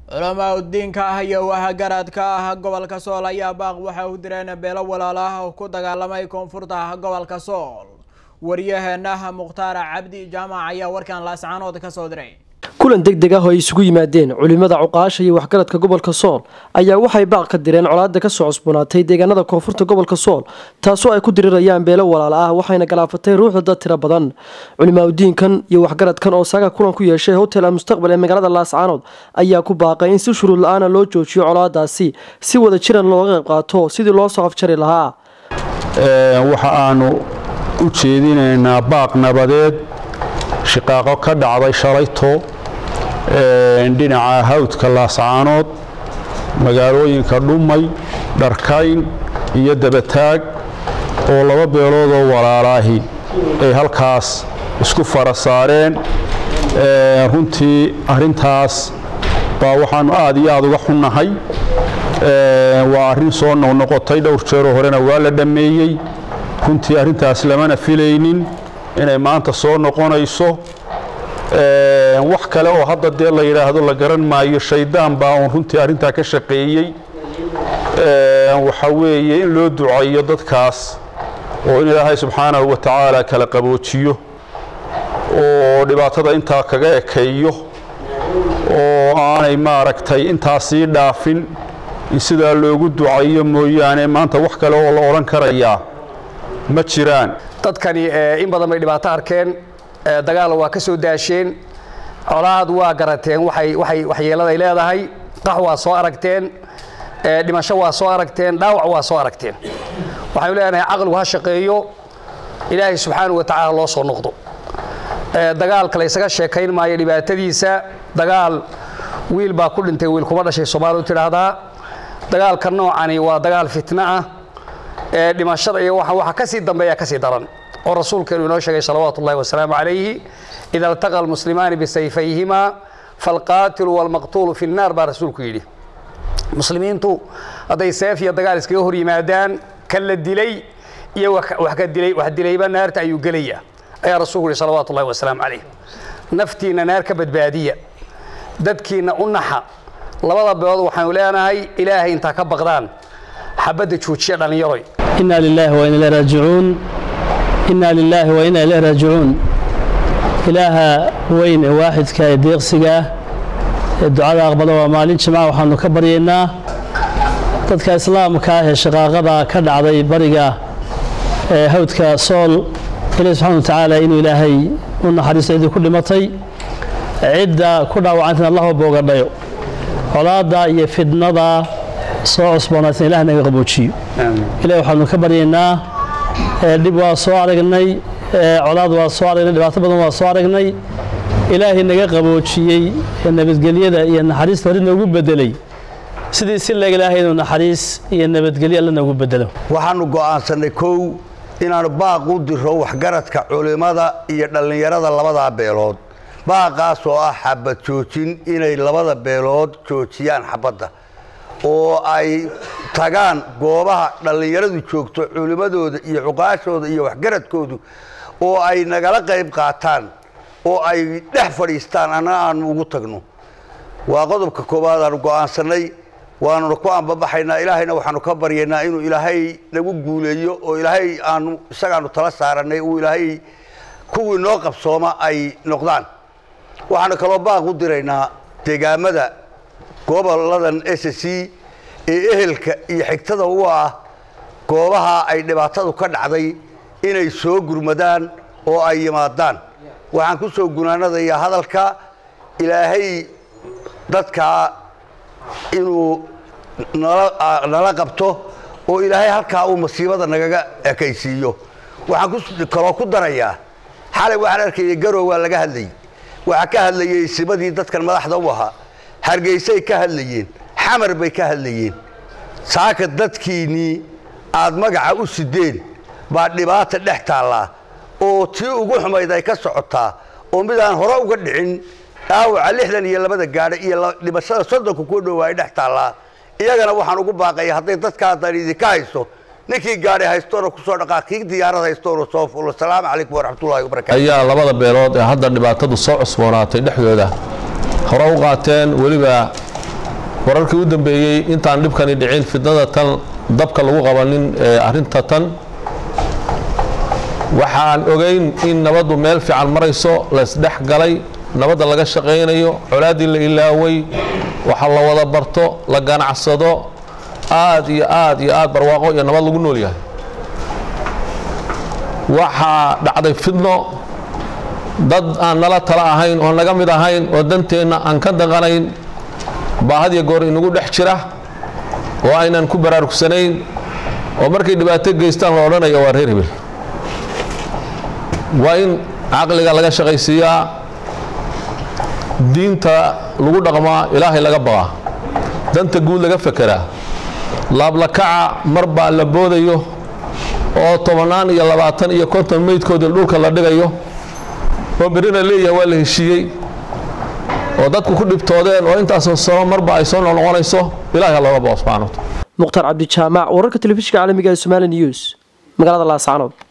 culamaa udiinka ah iyo wahagaradka ah gobolka sool ayaa baaq waxay u direen beelo walaalo ah oo ku dagaalamay koonfurta gobolka sool waryaheena mukhtaar cabdi jaamac ayaa warkan laascaanood ka soo diray kulan deg deg ah oo ay isugu yimaadeen culimada cuqaasha iyo waxgaradka gobolka sool ayaa waxay baaq ka direen colaada kasoo cusboonaatay deegaanada koonfurta gobolka sool taasoo ay ku dirirayaan beelo walaalo ah waxayna galaafatay ruuxda dad tiro badan culimaadudiinkan iyo waxgaradkan oo saaga kulan ku yeeshay hotel almustaqbal ee magaalada laascaanood ayaa ku baaqay in si shuruud la-aana loo joojiyo colaadaasi si wada jiran looga qayb qaato sidii loo soo afjari lahaa waxa aanu u jeedinaynaa baaq nabadeed shiqaaqo ka dhacday shalayto dhinaca hawdka laascaanood magaalooyinka dhumay dharkayn iyo dabataag oo laba beeloodoo walaalaahi ay halkaas isku fara saareen runtii arrintaas baa waxaannu aad iyo aad uga xunnahay waa arrin soo noqnoqotay dhowr jeeroo horena waa la dhammeeyey runtii arrintaas lamana filaynin inay maanta soo noqonayso wax kale oo hadda dee la yidhaahdo la garan maayo shaydaan baa uun runtii arrintaa ka shaqeeyey waxa weeye in loo ducayo dadkaas oo in ilaahay subxaanahu wa tacaala kala qaboojiyo oo dhibaatada intaa kaga ekeeyo oo aanay maaragtay intaa sii dhaafin in sidaa loogu ducayo mooyaane maanta wax kale oo la odhan karayaa ma jiraan dadkani in badan bay dhibaato arkeen dagaal waa ka soo daasheen colaad waa garateen waxyeeladay leedahay qax waa soo aragteen dhimasho waa soo aragteen dhaawac waa soo aragteen waxaynu leenahay caqligu ha shaqeeyo ilaahay subxaanahu wa tacaala loo soo noqdo dagaalka laysaga sheekayn maayo dhibaatadiisa dagaal wiil baa ku dhintay wiil kuma dhashay soomaalidu tidhaahdaa dagaalka noocani waa dagaal fitno ah dhimashada iyo waxa ka sii dambeeya ka sii daran oo rasuulkeenu inoo sheegay salawaatu ullahi wasalaamu calayhi ida altaqa almuslimaani bisayfayhima falqaatilu walmaqtuulu fi nnaar baa rasuulku yidhi muslimiintu hadday seef iyo dagaal iskaga hor yimaadaan kan la dilay iyo wax dilayba naarta ayuu gelaya ayaa rasuulku yihi salawaatu ullahi wasalaamu calayh naftiinna naar ka badbaadiya dadkiinna u naxa labada beelood waxaanu leenahay ilaahay intaa ka baqdaan xabadda joojiya dhallinyaroy إنا لله وإنا إليه راجعون إنا لله وإنا إليه راجعون إلها وين واحد كايديق سجاه الدعاء أقبله ومالين جماعة وحنا كبرينا dadka islaamka ah ee shaqaaqada ka dhacday bariga ee hawdka sool ilaahi subxaana watacaala inuu ilaahay u naxariisto ciddii ku dhimatay cidda ku dhaawacantana allah boogadhayo colaadda iyo fidnada soo cusboonaatana ilaah naga qaboojiyo ilahi waxaanu ka baryaynaa dhib waa soo aragnay colaad waa soo aragnay dhibaato badan waa soo aragnay ilaahay naga qaboojiyey nabadgelyada iyo naxariista hore noogu bedelay sidii si leeg ilaahay inuu naxariis iyo nabadgelyo alla noogu bedelo waxaanu go'aansannay kow inaannu baaq u diro waxgaradka culimmada iyo dhallinyarada labadaa beelood baaqaas oo ah xabad joojin inay labada beelood joojiyaan xabadda oo ay tagaan goobaha dhallinyaradu joogto culimmadooda iyo cuqaashooda iyo waxgaradkoodu oo ay nagala qayb qaataan oo ay dhex fadhiistaan annana aanu ugu tagno waa qodobka koowaad aanu go'aansannay waanuna ku ambabaxaynaa ilaahayna waxaanu ka baryaynaa inuu ilaahay nagu guuleeyo oo ilaahay aanu isagaanu tala saarannay uu ilaahay kuwii noo qabsooma ay noqdaan waxaanu kaloo baaq u diraynaa deegaamada goboladan s c ee ehelka iyo xigtada u ah goobaha ay dhibaatadu ka dhacday inay soo gurmadaan oo ay yimaadaan waxaan ku soo gunaanadayaa hadalka ilaahay dadkaa inuu nala qabto oo ilaahay halkaa uu masiibada nagaga ekaysiiyo waxaan kaloo ku darayaa xalay waxaan arkayay garow waa laga hadlayay waxaa ka hadlayay simadii dadkan madaxda u ahaa hargeysay ka hadlayeen xamar bay ka hadlayeen saaka dadkiinnii aad magaca u sideen baa dhibaata dhex taallaa oo tii ugu xumayd ay ka socotaa oo midaan hore uga dhicin dhaawaca lixdan iyo labada gaadha iyo dhimashada soddonka ku dhowa ay dhex taallaa iyagana waxaan ugu baaqaya hadday dadkaa dan idinka hayso ninkii gaadhi haystoona kusoo dhaqaa kii diyaarad haystoona soo fulo asalaamu calaykum waraxmatullahi wabarakatu ayaa labada beelood ee hadda dhibaatadu soo cusboonaatay dhexdooda hore u qaateen weliba wararkii u dambeeyey intaan dhibkani dhicin fidnada tan dabka lagu qabanin ee arrinta tan waxaan ogeyn in nabaddu meel fiican marayso laysdhex galay nabadda laga shaqaynayo colaaddii la ilaaway waxa la wada barto la ganacsado aad iyo aad iyo aad barwaaqo iyo nabad lagu nool yahay waxaa dhacday fidno dad aan nala tala ahayn oo naga mid ahayn oo danteenna aan ka daqanayn baa had iyo goor inagu dhex jira oo aynan ku baraarugsanayn oo markay dhibaato geystaan la odhanayo waa reer hebel waa in caqliga laga shaqaysiiyaa diinta lagu dhaqmaa ilaahay laga baqaa danta guud laga fekeraa laablakaca mar baa la boodayo oo tobannaan iyo labaatan iyo konton meydkoodii dhulka la dhigayo oo berrina leeyahay waa la heshiiyey oo dadku ku dhibtoodeen oo intaasoo sano marba ay soo noqnoqonayso ilahay ha looga bao subxana wataala mukhtaar cabdijaamac wararka telefishinka caalamiga ee somali news magaalada laascanood